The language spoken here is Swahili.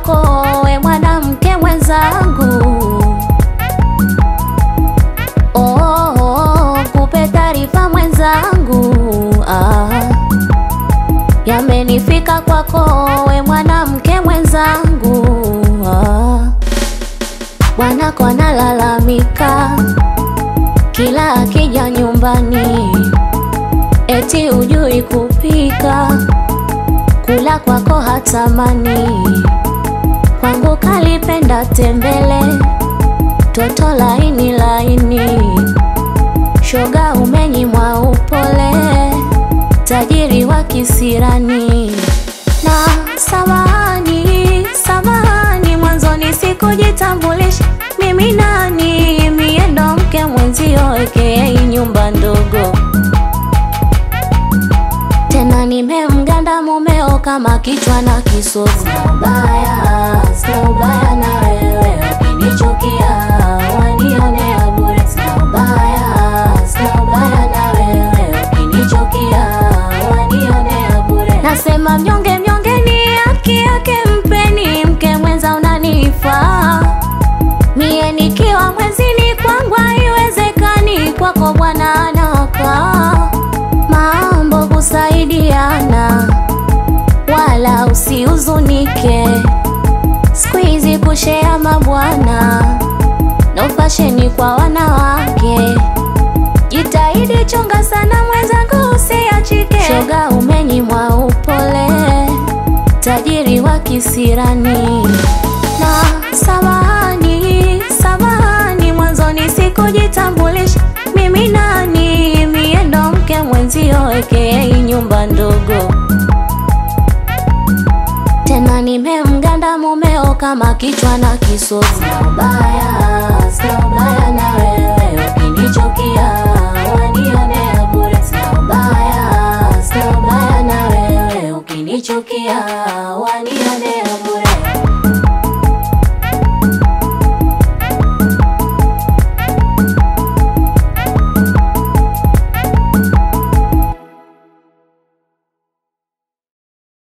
kwako we mwanamke mwenzangu oh, oh, oh, kupe taarifa mwenzangu ah. Yamenifika kwako we mwanamke mwenzangu ah. Bwanako analalamika kila akija nyumbani, eti hujui kupika, kula kwako hatamani, kwangu kalipenda tembele, toto laini laini, shoga umenyimwa upole, tajiri wa kisirani na samahani, samahani, mwanzoni sikujitambulisha mimi nani, mie ndo mke mwenzio aka nyumba ndogo, tena nimemganda mumeo kama kichwa na kisogo. Sina ubaya, sina ubaya na wewe, ukinichukia wanionea bure. Sina ubaya, sina ubaya na wewe, ukinichukia wanionea bure. Nasema mnyonge mnyonge ni haki yake, mpeni mke mwenza unanifaa mie nikiwa mwezini kwangu haiwezekani, kwako bwana anakaa mambo kusaidiana, wala usihuzunike. Siku hizi kushea mabwana no fasheni kwa wanawake, jitahidi chunga sana mwenzangu, usiachike. Shoga umenyimwa upole, tajiri wa kisirani na samahani, samahani, mwanzoni sikujitambulisha mimi nani, mie ndo mke mwenzio aka nyumba ndogo, tena nimemganda mumeo kama kichwa na kisogo. Sina ubaya,